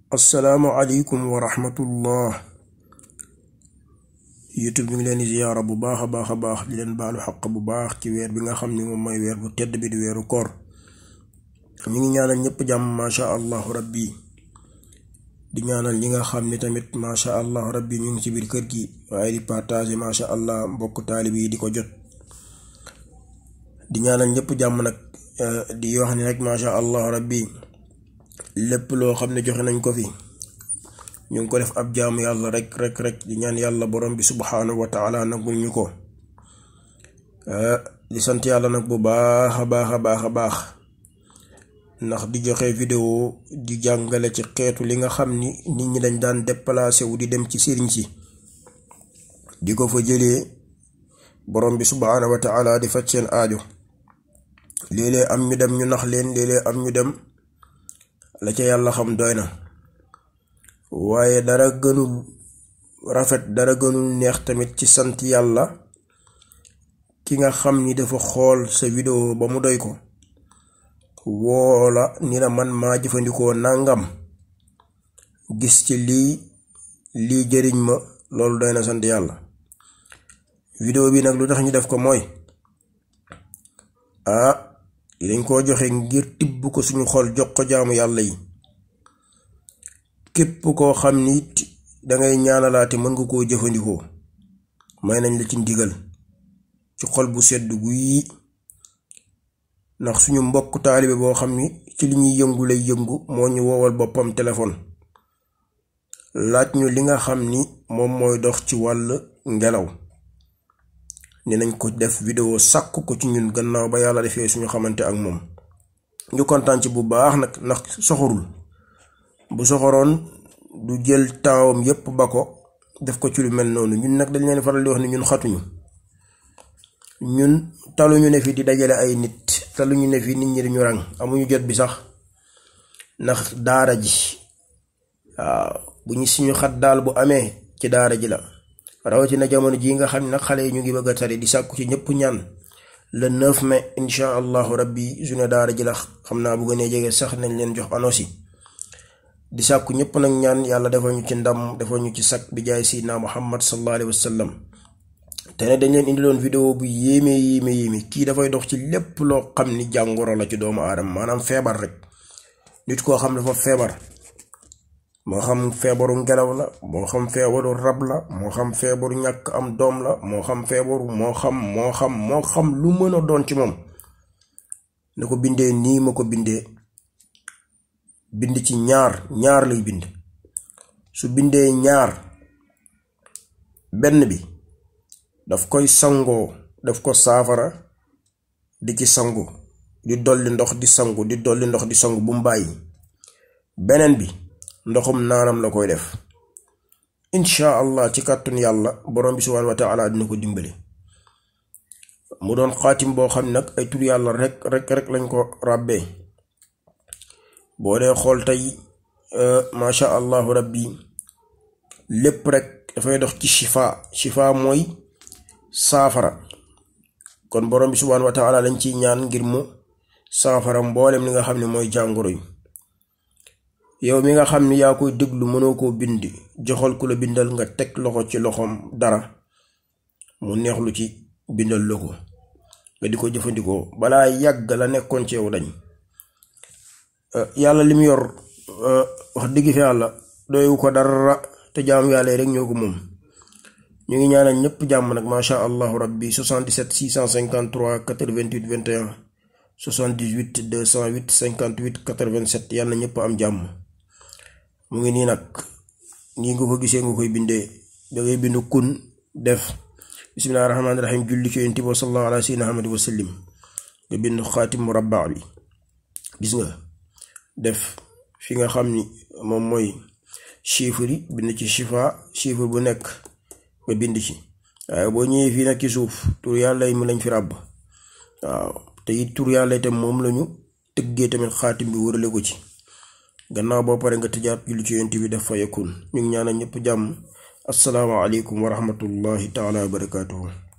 asalaamualeykum wa rahmatullah youtube bi ngi leen di ziyaara bu baax a baax a baax di leen baalu xaq bu baax ci weer bi nga xam ni moom mooy weer bu tedd bi di weeru koor ñu ngi ñaanal ñëpp jàmm macha allahu rabbi di ñaanal ñi nga xam ni tamit macha allahu rabbi ñu ngi ci biir kër gi waaye di partager macha allah mbokk taalib yi di ko jot di ñaanal ñëpp jàmm nag di wax ni rek macha allahu rabbi lépp loo xam ne joxe nañ ko fi ñu ngi ko def ab jaamu yàlla rek rek rek di ñaan yàlla borom bi subhaanahu wa taala nagul ñu ko di sant yàlla nag bu baax a baax a baax a baax ndax di joxe vidéo di jàngale ci xeetu li nga xam ni nit ñi dañ daan déplacé wu di dem ci sëriñ si di ko fa jëlee borom bi subhaanahu wa taala di faj seen aajo léeg-léeg am ñu dem ñu nax leen léeg-léeg am ñu dem la ca yàlla xam doy na waaye dara gënul rafet dara gënul neex tamit ci sant yàlla ki nga xam ni dafa xool sa vidéo ba mu doy ko woola ni la man maa jëfandikoo nàngam gis ci lii lii jëriñ ma loolu doy na sant yàlla vidéo bi nag lu tax ñu def ko mooy ah dañ koo joxe ngir tibb ko suñu xol jox ko jaamu yàlla yi képp koo xam ni dangay ñaanalaate mën nga koo jëfandikoo may nañ la ci ndigal ci xol bu sedd guyi ndax suñu mbokk taalibe boo xam ni ci li ñuy yëngu lay yëngu moo ñu woowal boppam téléphone laaj ñu li nga xam ni moom mooy dox ci wàll ngelaw ni nañ ko def vidéo sàkk ko ci ñun gannaaw ba yàlla defee suñu xamante ak moom ñu kontaan ci bu baax nag ndax soxorul bu soxoroon du jël taawam yépp ba ko def ko ci lu mel noonu ñun nag dañ leen faral di wax ni ñun xatuñu ñun taluñu ne fi di dajale ay nit taluñu ne fi nit ñi dañu rang amuñu jot bi sax ndax daara ji waaw bu ñu suñu xat daal bu amee ci daara ji la rawatina jamono ji nga xam ne nag xale yi ñu ngi bëgg a tari di sàkku ci ñëpp ñaan le 9 mai insha allahu rabbi journée daara ji la xam naa bu gënee jege sax nañ leen jox annonce yi di sàkku ñëpp nag ñaan yàlla defal ñu ci ndam defal ñu ci sakk bi jaay sayyidina muhammad sallallahu alayhi wa sallam te ne dañ leen indiloon vidéo bu yéeme yéeme yéeme kii dafay dox ci lépp loo xam ni jàngoro la ci doomu aadama maanaam feebar rek nit koo xam dafa feebar moo xam feebaru ngelaw la moo xam feebaru rab la moo xam feebaru ñàkk am doom la moo xam feebaru moo xam moo xam moo xam lu mën a doon ci moom na ko bindee nii ma ko bindee bind ci ñaar ñaar lay bind su bindee ñaar benn bi daf koy sangoo daf ko saafara di ci sangu di dolli ndox di sangu di dolli ndox di sangu bu mu bàyyi beneen bi ndoxum naanam la koy def incha allah ci kàttun yàlla borom bi subhaanahu wa taala dina ko dimbali mu doon xaatim boo xam nag ay tur yàlla rek rek rek lañ ko ràbbee boo dee xool tey macha allahu rabbi lépp rek dafay dox ci shifa shifa mooy saafara kon borom bi subhaanahu wa taala lañ ciy ñaan ngir mu saafara mboolem li nga xam ne mooy jàngoro yi yow mi nga xam ni yaa koy déglu mënoo koo bind joxal ku la bindal nga teg loxo ci loxoom dara mu neexlu ci bindal la ko nga di ko jëfandikoo balaa yàgg la nekkoon ci yow dañ yàlla li mu yor wax dëgg fi yàlla doywu ko dara te jaamu yàlla rek ñoo ko moom ñu ngi ñaanal ñëpp jàmm nag macha allahu rabbi 77 653 88 21 78 208 58 87 yàlla ñëpp am jàmm mu ngi nii nag nii nga ko gisee nga koy bindee da ngay bind kun def bismillahi rahmaani rahim julli ci yonent bi sallallahu ala sayyidina Muhammad wa sallim nga bind xaatim murabba bi gis nga def fi nga xam ni moom mooy chiffre yi bind ci chifa chiffre bu nekk nga bind ci waaye boo ñëwee fii nag ci suuf tur yàlla yi mu lañ fi ràbb waaw te it tur yàlla itam moom lañu tëggee tamit xaatim bi wërale ko ci gannaaw boo pare nga tëjaat julli ci yonent bi def fa yakun ñu ngi ñaanal ñëpp jàmm assalaamu aleykum wa rahmatullahi taala wa barakaatuhu